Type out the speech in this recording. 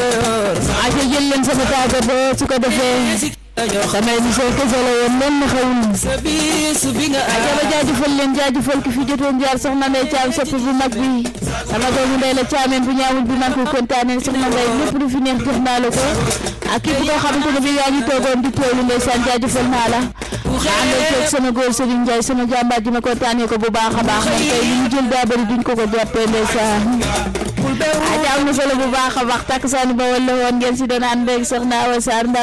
aca jël leen sama tàggatoo su ko defee damay émission kese la woon nen na xawul aca ba jaajëfal leen jaajëfal ki fi jotoon jaar soxna Ndeye Thiam sopp bu mag bi sama doomu ndey la caameen bu ñaawul bi man ko kontaanee soxna Ndeye lépp lu fi neex jox naa la ko ak képp koo xamante ne bi yaa ngi toogoon di teewlu ndeysaan jaajëfal naa la àndal toog sama góor Serigne Ndiaye sama jàmbaar ji ma kontaanee ko bu baax a baax moom tey li ñu jël daa bëri duñ ko ko jàppee ndeysaan aja am na solo bu baax a baax takk saani ba wala woon ngeen si doon ànd ak soxna Awa Sarr